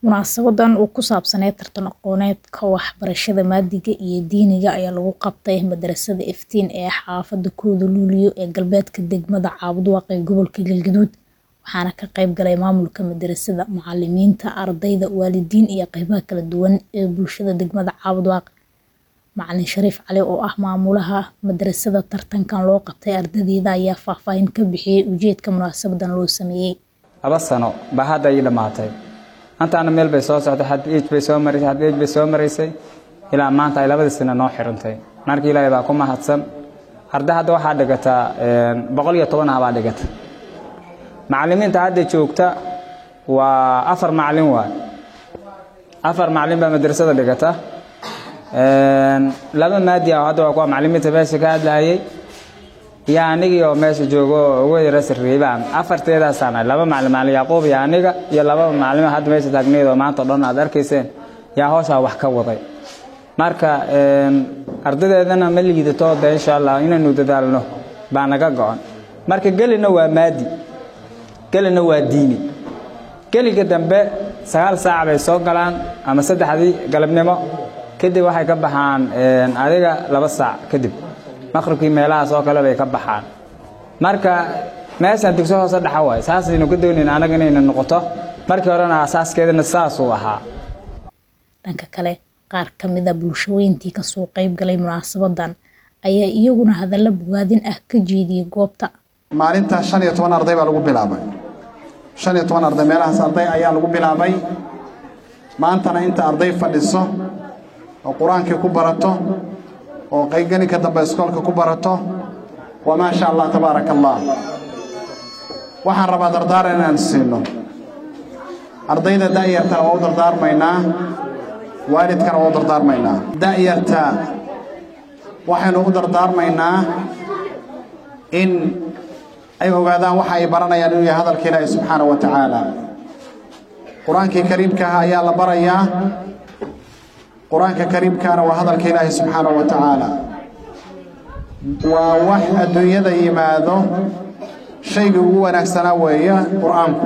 Munaasabadan oo ku saabsaneyd tartan aqooneedka waxbarashada maadiga iyo diiniga ayaa lagu qabtay madarasada Iftiin ee xaafada Kooda Luulyo ee galbeedka degmada Caabudaaq ee gobolka Galgaduud waxaana ka qayb galay maamulka madarasada, macalimiinta, ardayda, waalidiin iyo qaybaha kala duwan ee bulshada degmada Caabudaaq. Macalin Shariif Cali oo ah maamulaha madarasada tartankan loo qabtay ardayda ayaa faahfaahin ka bixiyay ujeedka munaasabadan loo sameeyay. laba sano baa hadda ii dhammaatay antaana meel bay soo socday had age bay soo maraysay had age bay soo maraysay ilaa maanta ay labadii sano noo xirantay marka ilaahay baa ku mahadsan arday hadda waxaa dhigataa boqol iyo toban ah baa dhigata macalimiinta hadda joogta waa afar macalin waay afar macalin baa madrasada dhigata laba maadi ah hadda waa kuwa macalimiinta meesha ka hadlayay iyo anigii oo meesha joogo oo ugu yara sarreeyay baan afarteedaasaan ahay laba macalin macalin Yaquub iyo aniga iyo laba macalin hadda meesha taagneed oo maanta oo dhan aad arkayseen yaa hawsha wax ka waday marka ardaydeedana ma liidato de insha Allah inaynu dadaalno baa naga go'an marka gelina waa maadi gelina waa diini geliga dambe sagaal saac bay soo galaan ama saddexdii galabnimo kadib waxay ka baxaan adiga laba saac kadib maqribkii meelahaas oo kale bay ka baxaan marka meeshaan dugso hoose dhaxa waay saasaynu ka doonayna anaga inayna noqoto markii horena asaaskeedana saasuu ahaa dhanka kale qaar ka mid a bulshooyintii kasoo qayb galay munaasabadan ayaa iyaguna hadallo bogaadin ah ka jeediyey goobta maalinta shan iyo toban arday baa lagu bilaabay shan iyo toban arday meelahaas arday ayaa lagu bilaabay maantana inta arday fadhiso oo qur-aankii ku barato oo qayganinka dambe iskoolka ku barato waa maasha allah tabaaraka allah waxaan rabaa dardaaran inaan siino ardayda da'yartana waa u dardaarmaynaa waalidkana waa u dardaarmaynaa da'yarta waxaynu u dardaarmaynaa in ay ogaadaan waxa ay baranayaan inuu yahay hadalka ilaahi subxaana wa tacaala qur-aankii kariimka ah ayaa la barayaa qur-aanka kariimkaana waa hadalka ilaahi subxaanahu wa tacaala waa wax adduunyada yimaado shaygii ugu wanaagsanaa weeye qur-aanku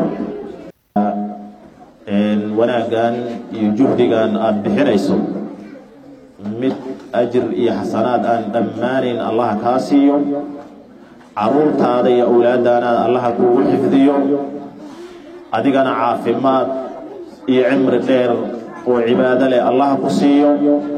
wanaaggan iyo juhdigan aada bixinayso mid ajir iyo xasanaad aan dhammaanayn allaha kaa siiyo carruurtaada iyo awlaaddaanaad allaha kuugu xifdiyo adigana caafimaad iyo cimri dheer oo cibaado leh allaha ku siiyo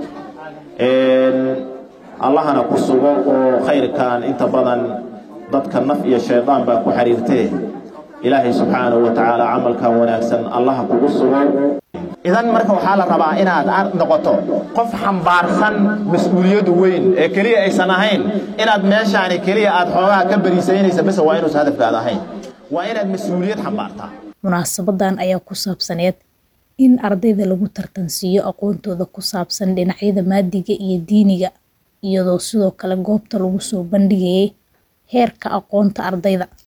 allahana ku sugo oo khayrkan inta badan dadka naf iyo shaydaan baa ku xiriirtee ilaahay subxaanahu wa tacaala camalkan wanaagsan allaha kugu sugo idan marka waxaa la rabaa inaad noqoto qof xambaarsan mas-uuliyad weyn ee keliya aysan ahayn inaad meeshaani keliya aad xoogaha ka bariisaynaysa base waa inuusan hadafkaada ahayn waa inaad mas-uuliyad xambaartaa munaasabadan ayaa ku saabsaneed in ardayda lagu tartansiiyo aqoontooda ku saabsan dhinacyada maadiga iyo diiniga iyadoo sidoo kale goobta lagu soo bandhigayay heerka aqoonta ardayda